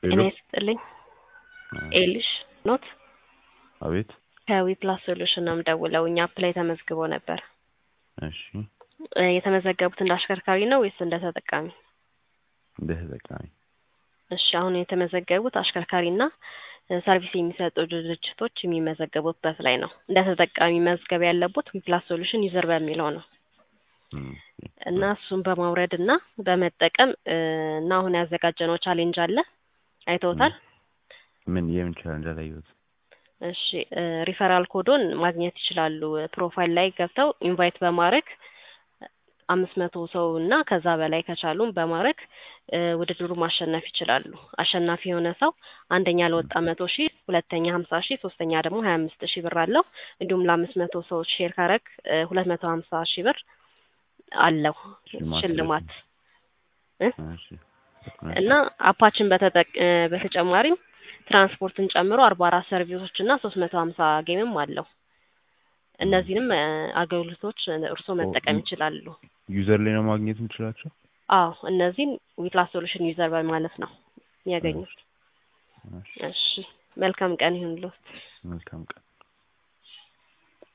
ጤና ይስጥልኝ ኤልሽ ኖት አቤት ከዊፕላስ ሶሉሽን ነው የምደውለው። እኛ አፕ ላይ ተመዝግቦ ነበር። እሺ እ የተመዘገቡት እንደ አሽከርካሪ ነው ወይስ እንደ ተጠቃሚ? እንደ ተጠቃሚ እሺ አሁን የተመዘገቡት አሽከርካሪና እ ሰርቪስ የሚሰጡ ድርጅቶች የሚመዘገቡበት ላይ ነው። እንደ ተጠቃሚ መዝገብ ያለቦት ዊፕላስ ሶሉሽን ዩዘር በሚለው ነው እም፣ እና እሱን በማውረድ እና በመጠቀም እ እና አሁን ያዘጋጀነው ቻሌንጅ አለ አይተውታል? ምን የምን ቻሌንጅ አላየሁት። እሺ እ ሪፈራል ኮዶን ማግኘት ይችላሉ። ፕሮፋይል ላይ ገብተው ኢንቫይት በማድረግ አምስት መቶ ሰው እና ከዛ በላይ ከቻሉም በማድረግ እ ውድድሩ ማሸነፍ ይችላሉ። አሸናፊ የሆነ ሰው አንደኛ ለወጣ መቶ ሺህ ሁለተኛ ሀምሳ ሺህ ሶስተኛ ደግሞ ሀያ አምስት ሺህ ብር አለው። እንዲሁም ለአምስት መቶ ሰዎች ሼር ካረግ ሁለት መቶ ሀምሳ ሺህ ብር አለው ሽልማት ሽልማት እ እሺ እና አፓችን በተጠቅ እ በተጨማሪም ትራንስፖርትን ጨምሮ አርባ አራት ሰርቪሶች እና ሶስት መቶ ሀምሳ ጌምም አለው። እነዚህንም እ አገልግሎቶች እርስዎ መጠቀም ይችላሉ። ዩዘር ላይ ነው ማግኘት የምችላቸው? አዎ እነዚህም ዊፕላስ ሶሉሽን ዩዘር በማለት ነው የሚያገኙት። እሺ እሺ መልካም ቀን ይሁንልዎት። መልካም ቀን